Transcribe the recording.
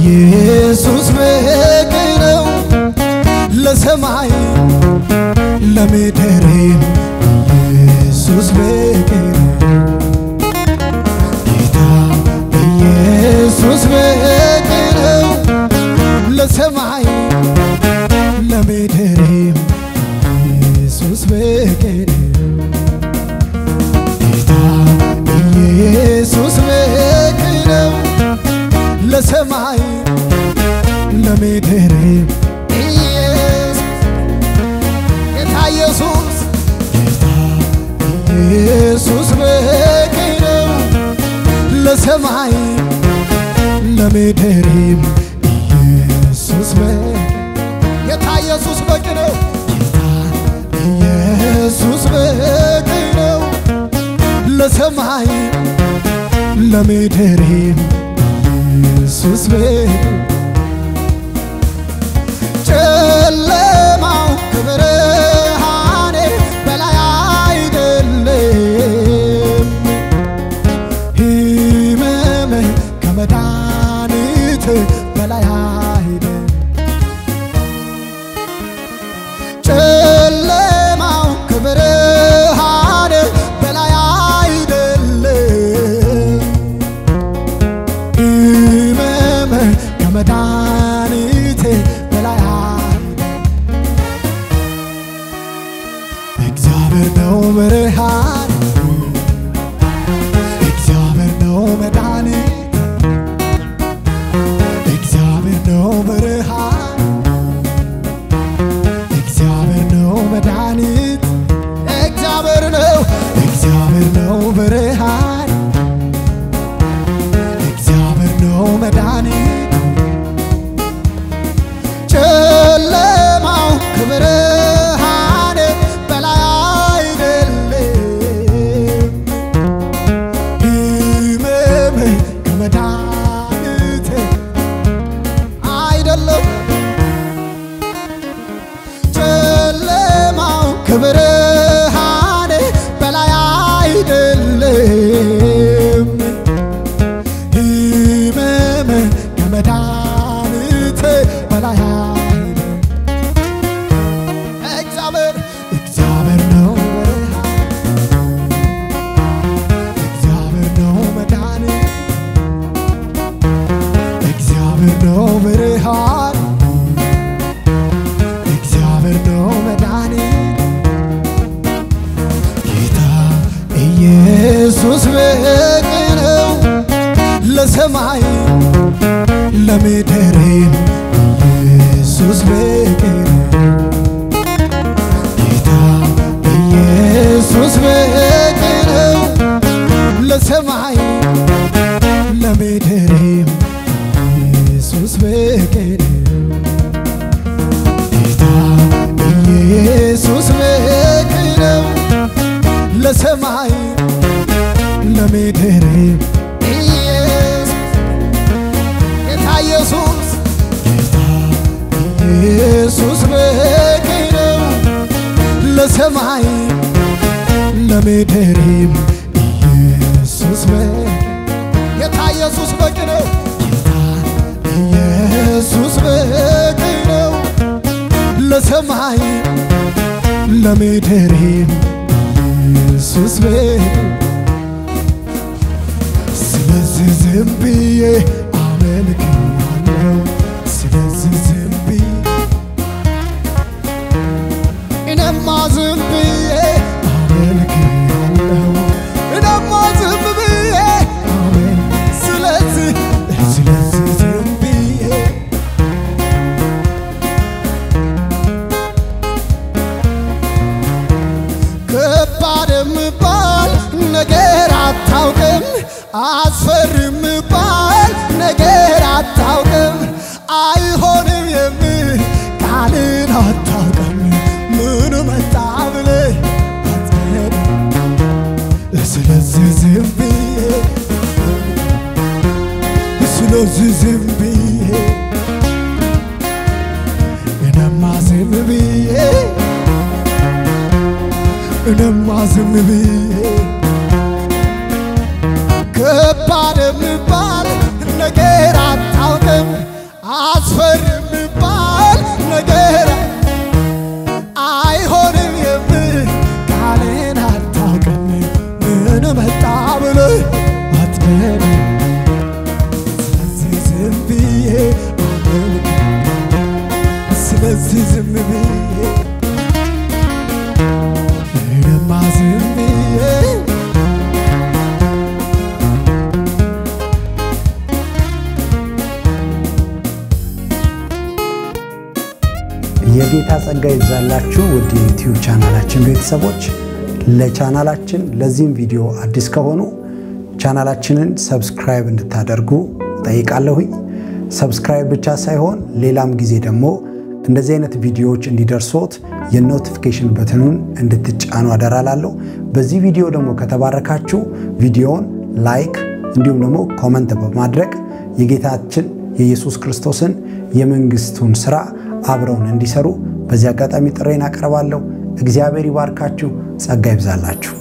ኢየሱስ በቂ ነው ለሰማይ ለምድር ኢየሱስ በቂ ነው ጌታ ኢየሱስ በቂ ነው ለሰማይ ለምድር ኢየሱስ በቂ ነው ጌታ ኢየሱስ በቂ ነው ለሰማይ ለምድር ኢየሱስ ጌታ ኢየሱስ ጌታ ኢየሱስ በቂ ነው ለሰማይ ለምድርም ኢየሱስ በቂ ጌታ ኢየሱስ በቂ ነው ጌታ ኢየሱስ በቂ ነው ለሰማይ ለምድርም ኢየሱስ በቂ ጨለማው ከብርሃኔ በላይ አይደለም፣ ሕመም ከመድኃኒት በላይ አይደለም። ጨለማው ከብርሃኔ በላይ አይደለም፣ ሕመም ከመድኃኒቴ በላይ አይደለም። እግዚአብሔር ነው ብርሃን፣ እግዚአብሔር ነው መድኃኒት፣ እግዚአብሔር ነው ብርሃን፣ እግዚአብሔር ነው መድኃኒት፣ እግዚአብሔር ነው እግዚአብሔር ነው ብርሃን፣ እግዚአብሔር ነው መድኃኒት ጨለማው ከብርሃን በላይ አይደለም፣ ሕመም ከመድኃኒት አይደለም። ጨለማው ከብርሃን በላይ አይደለም፣ ሕመም ከመድኃኒት በላይ አይደለም። እግዚአብሔር እግዚአብሔር ነው ብርሃን፣ እግዚአብሔር ነው መድኃኒት፣ እግዚአብሔር ነው ብርሃን፣ እግዚአብሔር ነው መድኃኒት፣ ጌታ ኢየሱስ በቂ ነው ለሰማይ ለምድርም ኢየሱስ በቂ ነው ጌታ ኢየሱስ በቂ ነው ለሰማይ ለምድርም ኢየሱስ በቂ ነው ጌታ ኢየሱስ በቂ ነው ለሰማይ ለምድርም ኢየሱስ ጌታ ኢየሱስ ጌታ ኢየሱስ በቂ ነው ለሰማይ ለምድርም ኢየሱስ በቂ ጌታ ኢየሱስ በቂ ነው ጌታ ኢየሱስ በቂ ነው ለሰማይ ለምድርም ኢየሱስ በቂ ስለዚህ ዝም ብዬ አመልክሃለሁ ስለዚህ ዝም ብዬ እኔማ ዝም ብዬ አመልክሃለሁ እኔማ ዝም ብዬ አመል ስለዚህ ስለዚህ ዝም ብዬ ከባድ የምባል ነገር አታውቅም፣ አስፈሪ የምባል ነገር አታውቅም፣ አይሆንም የምል ቃልን አታውቅም። ምን መጣ ብለህ አትሄድም። ስለዚህ ዝም ብዬ ስለዚህ ዝም ብዬ እኔማ ዝም ብዬ እኔማ ዝም ብዬ ከባድ የሚባል ነገር አታውቅም፣ አስፈሪ የሚባል ነገር አይሆንም የምል ቃሌን አታውቅም ምን መጣ ብለህ አትበል ስለዚህ ዝም ብዬ አመልክ ስለዚህ ዝም ብዬ እኔማ ዝም ብዬ የጌታ ጸጋ ይብዛላችሁ ውድ የዩቲዩብ ቻናላችን ቤተሰቦች። ለቻናላችን ለዚህም ቪዲዮ አዲስ ከሆኑ ቻናላችንን ሰብስክራይብ እንድታደርጉ ጠይቃለሁኝ። ሰብስክራይብ ብቻ ሳይሆን ሌላም ጊዜ ደግሞ እንደዚህ አይነት ቪዲዮዎች እንዲደርሶት የኖቲፊኬሽን በትኑን እንድትጫኑ አደራላለሁ። በዚህ ቪዲዮ ደግሞ ከተባረካችሁ ቪዲዮውን ላይክ እንዲሁም ደግሞ ኮመንት በማድረግ የጌታችን የኢየሱስ ክርስቶስን የመንግስቱን ስራ አብረውን እንዲሰሩ በዚህ አጋጣሚ ጥሬን አቀርባለሁ። እግዚአብሔር ይባርካችሁ፣ ጸጋ ይብዛላችሁ።